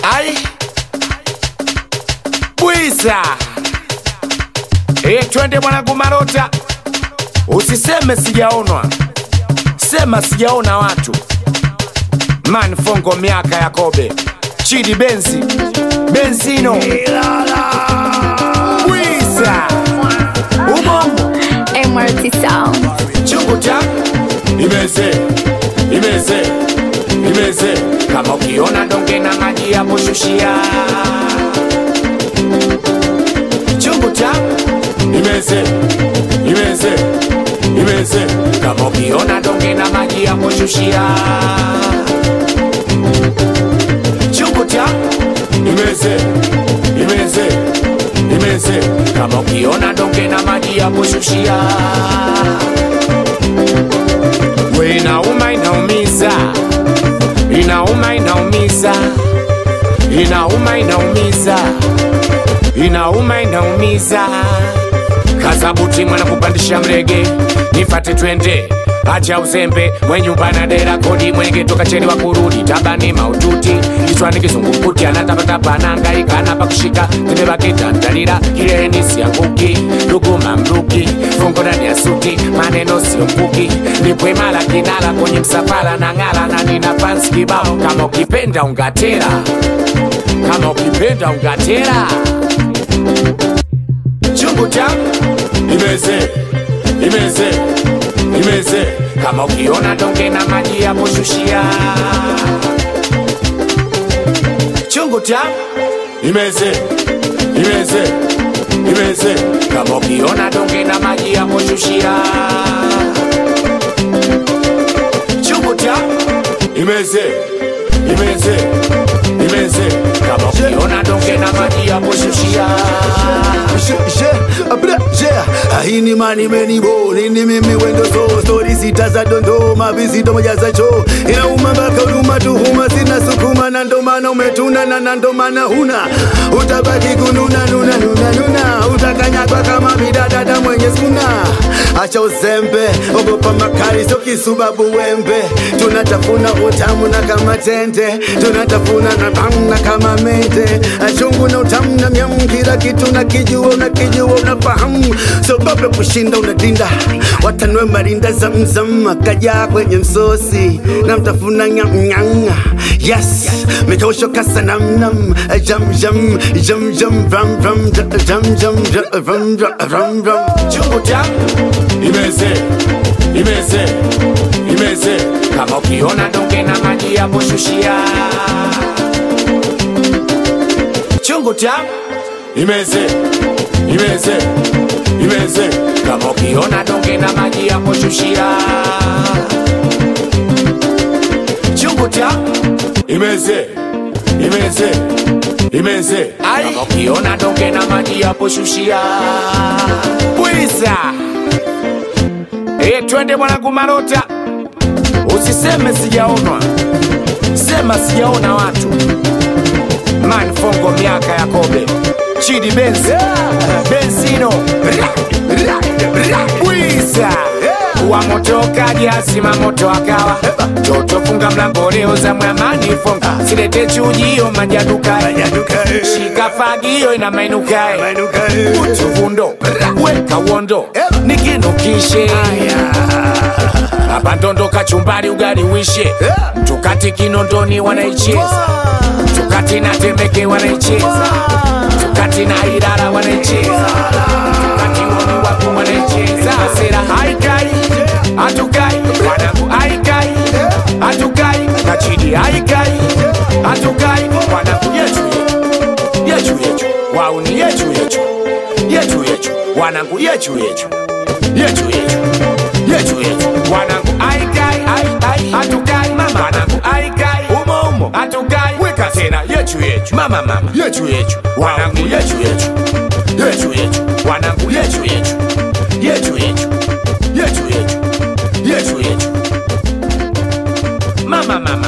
Ai Bwiza e, twende mwanangu Marota, usiseme sijaonwa, sema sijaona watu. Man Fongo, miaka ya Kobe, Chidi Benzi, Benzino, Bwiza umo MRT Sound. chungu cha imeze imeze imeze, kama ukiona donge na maji ya kushushia chungu cha imeze imeze imeze, kama ukiona donge na maji ya kushushia chungu cha imeze imeze imeze, kama ukiona donge na maji ya kushushia we inauma inaumiza inauma inaumiza inauma inaumiza inauma inaumiza kazabuti mwana kupandisha mrege nifate twende acha uzembe mwenyumba na dera kodi mwenge toka cheni wa kurudi tabani maututi kichwani kizungumkuti anatapatapa anahangaika anapa kushika tembebakitandalira kileni sianguki luguma mruki fungo ndani ya suti maneno sio mkuki nipwemala kinala kwenye msafara na ng'ala na nina fans kibao kama ukipenda ungatera kama ukipenda ungatera chungu changu imeze imeze imeze kama ukiona donge na maji ya kushushia chungu changu imeze imeze imeze kama ukiona donge na maji ya kushushia chungu changu imeze imeze imeze kama ukiona donge na maji ya kushushia Je, je, abra, je. Ahini mani meni bo nini mimi wendo so stori sita za dondoma visito moja za cho inauma mpaka huruma tuhuma sina sukuma na ndo maana umetuna na na ndo maana huna utabaki kununa nuna nuna nuna utakanyagwa kama bidadada mwenye skuna acha uzembe ogopa makali sio kisubabu wembe tunatafuna utamu na kama tende tunatafuna na tamu na kama mende achungu na utamu na myamu kila kitu na kijua unakijua unafahamu sababu kushinda unadinda watanwe marinda zamzam akaja kwenye msosi na mtafuna nyamnyanga yes mikosho kasa namnam jam jam jam jam ram ram jam jam jam ram ram ram ram chungu changu imeze imeze imeze kama ukiona donge na maji ya kushushia chungu changu imeze imeze imeze kama ukiona donge na maji ya kushushia chungu changu imeze imeze imeze kama ukiona donge na maji ya kushushia bwiza e, twende mwanangu Marota, usiseme sijaonwa, sema sijaona watu. Man Fongo, miaka ya Kobe, Chidi Benzi, Benzino, Bwiza wa moto kaja sima moto akawa toto funga mlango leo za mwamani fonga silete chujio majaduka shika fagio ina mainukae utuvundo weka uondo nikinukishe hapa ndondo kachumbari ugali wishe tukati kinondoni wanaicheza tukati na temeke wanaicheza tukati na irara wanaicheza tukati woni waku wanaicheza sera haikai hatukai wanangu haikai hatukai kachidi haikai hatukai wanangu yetu yetu yetu yetu wauni yetu yetu yetu yetu wanangu yetu yetu yetu yetu yetu yetu wanangu aikai ai ai hatukai mama wanangu aikai umo umo hatukai weka tena yetu yetu mama mama yetu yetu wanangu yetu yetu yetu yetu wanangu yetu yetu yetu yetu yetu yetu yetu yetu mama mama